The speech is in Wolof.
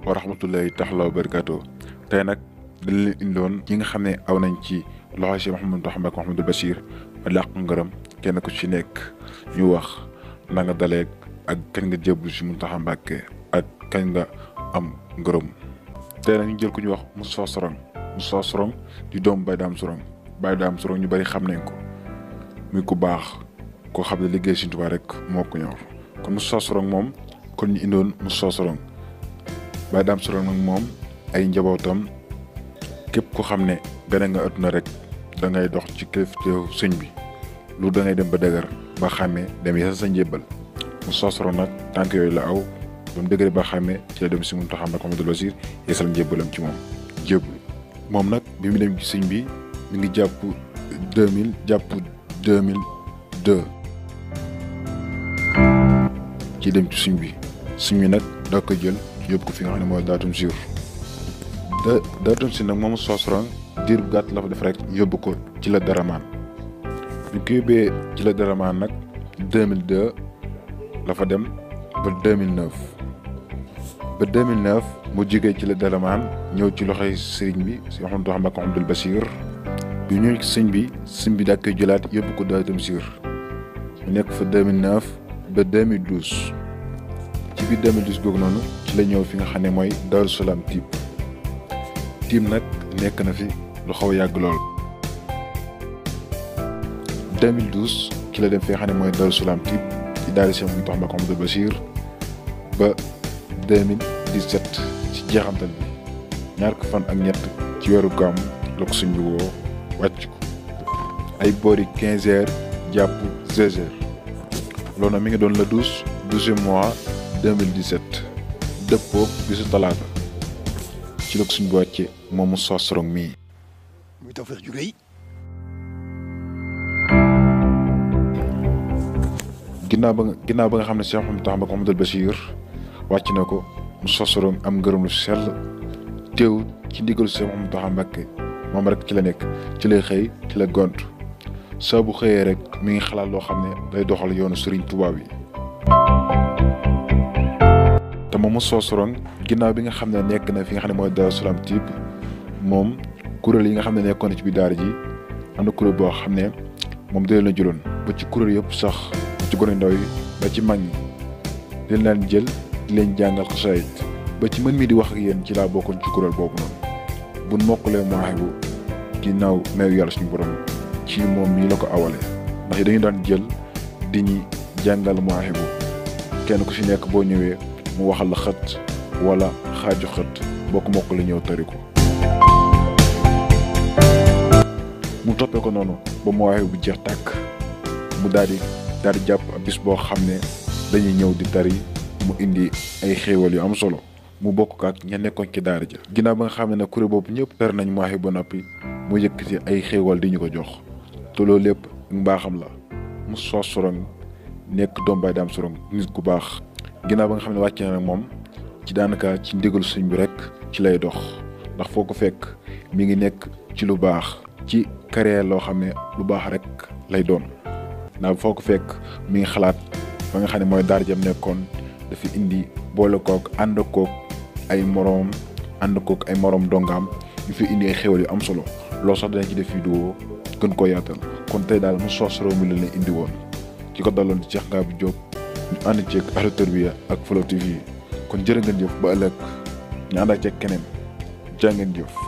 wa rahmatullahi taala wa barakaatu tey nag dañ leen indoon ñi nga xam ne aw nañ ci loxo si Mouhamadou Mbacké Mouhamadou Bachir ma làq ngërëm kenn ku ci nekk ñu wax na nga daleeg ak kañ nga jébbalu si Mountakha Mbacké ak kañ nga am ngërëm tey nag ñu jël ku ñu wax Moussa Sorong Moussa Sorong di doom Baye Dame Sorong Baye Dame Sorong ñu bari xam nañ ko muy ku baax koo xam ne liggéey Sëriñ Tuubaa rek moo ko ñor kon Moussa Sorong moom kon ñu indoon Moussa Sorong Baye Dame Sorong nag moom ay njabootam képp ko xam ne gane nga àdduna rek da ngay dox ci kilifteefu sëñ bi lu da ngay dem ba dëgër ba xàmmee dem yeesal sa njébbal Moussa Sorong nag tànk yooyu la aw ba mu dëgëre ba xàmmee ci la dem si Mountakha Mbacké Mouhamadou Bachir yeesal njébbalam ci moom jébbalu moom nag bi mu dem ci sëñ bi mi ngi jàpp 2000 jàpp 2002 ci dem ci sëñ bi sëñ bi nag daa ko jël yóbbu ko fi nga xam ne mooy daatum siir da daatum si nag moom Moussa Sorong diir bu gàtt la fa def rek yóbbu ko ci la daramaan ñu ko yóbbee ci la daramaan nag 2002 la fa dem ba 2009 ba 2009 mu jigee ci la daramaan ñëw ci loxoy sëriñ bi si Mouhamadou Mbacké Mouhamadou Bachir bi ñëw ci sëñ bi sëñ bi daa koy jëlaat yóbbu ko daatum siir mu nekk fa 2009 ba 2012 ci biir 2012 googu noonu ci la ñëw fi nga xam ne mooy Darou Salaam Typ Typ nag nekk na fi lu xaw a yàgg lool 2012 ci la dem fi nga xam ne mooy Darou Salaam Typ ci daal di Cheikh Mountakha Mbacké Mouhamadou Bachir ba 2017 ci jeexantal bi ñaar ko fan ak ñett ci weeru gàmm la ko suñ bi woo wàcc ko ay boori 15 heures jàpp 16 heures loolu nag mi ngi doon le 12 12 mois 2017 dëppoo bisu talaata ci la ko suñ bi wàcce moom Moussa Sorong mii. muy Tawfekh ju rëy ginnaaw ba nga ginnaaw ba nga xam ne Cheikh Mountakha Mbacké Mouhamadou Bachir wàcc na ko Moussa Sorong am ngërëm lu sell teew ci ndigalu Cheikh Mountakha Mbacké moom rek ci la nekk ci lay xëy ci la gont saa bu xëyee rek mi ngi xalaat loo xam ne day doxal yoonu Serigne Touba yi te moom Moussa Sorong ginnaaw bi nga xam ne nekk na fi nga xam ne mooy Darou Salaam Typ moom kuréel yi nga xam ne nekkoon na ci biir daara ji am na kuréel boo xam ne moom da leen a jëloon ba ci kuréel yëpp sax ci gone ndaw yi ba ci mag ñi leen leen jël di leen jàngal xasaayit ba ci mën mi di wax ak yéen ci laa bokkoon ci kuréel boobu noonu buñ mokkalee Mawahibou ginnaaw meew yàlla suñu borom ci moom mii la ko awalee ndax dañu daan jël di ñi jàngal Mawahibou kenn ku ci nekk boo ñëwee mu waxal la xët wala xaaju xët boo ko mokkale ñëw tari ko mu toppee ko noonu ba Mawahibou bu jeex tàkk mu daal di daal di jàpp ab bis boo xam ne dañuy ñëw di tari mu indi ay xéewal yu am solo mu bokk ak ña nekkoon ci daara ja ginnaaw ba nga xam ne nag kuréel boobu ñëpp tari nañ Mawahibou ba noppi mu yëkkati ay xéewal di ñu ko jox te loolu lépp mbaaxam la Moussa Sorong nekk doom Baye Dame Sorong nit ku baax ginnaaw ba nga xam ne wàcc na nag moom ci daanaka ci ndigalu sëñ bi rek ci lay dox ndax foo ko fekk mi ngi nekk ci lu baax ci carrière loo xam ne lu baax rek lay doon ndax foo ko fekk mi ngi xalaat ba nga xam ne mooy daara jam nekkoon dafa indi boole kook ànd kook ay moroom ànd kook ay moroom dongaam ñu fi indi ay xéwal yu am solo loolu sax danañ ci def vidéo gën koo yaatal kon tey daal Moussa Sorong mi la leen indi woon ci ko daloon ci Cheikh Ngabou Diop ñu ànd ceeg Ahlu Tarbiya ak Flow TV kon jërë ngeen jëf ba ëllëg ñu ànd ak ceeg keneen jaa ngeen jëf